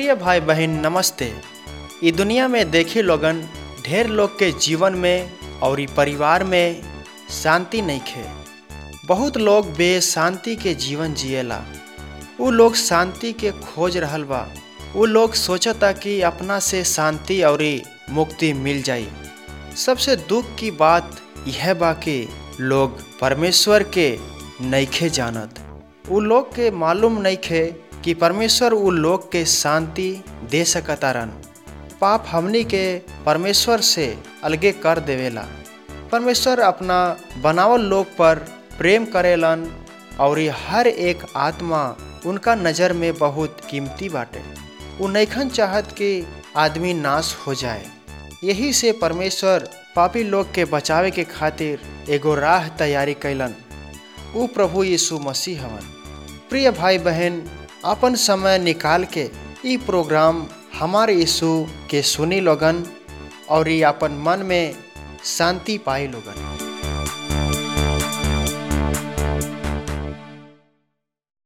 प्रिय भाई बहन नमस्ते ई दुनिया में देखी लोगन ढेर लोग के जीवन में और ई परिवार में शांति नहीं खे बहुत लोग बेशांति के जीवन जिएला उ लोग शांति के खोज रहल बा उ लोग सोचता कि अपना से शांति और मुक्ति मिल जाई सबसे दुख की बात यह बा कि लोग परमेश्वर के नईखे जानत उ लोग के मालूम नईखे कि परमेश्वर उ लोग के शांति दे सकतारन पाप हमनी के परमेश्वर से अलगे कर देवेला परमेश्वर अपना बनावल लोग पर प्रेम करेलन और ये हर एक आत्मा उनका नज़र में बहुत कीमती बाटे उ नैखन चाहत कि आदमी नाश हो जाए यही से परमेश्वर पापी लोग के बचावे के खातिर एगो राह तैयारी कैलन उ प्रभु यीशु मसीह हवन प्रिय भाई बहन अपन समय निकाल के ई प्रोग्राम हमारे यीशु के सुनी लोगन और ये अपन मन में शांति पाई लोगन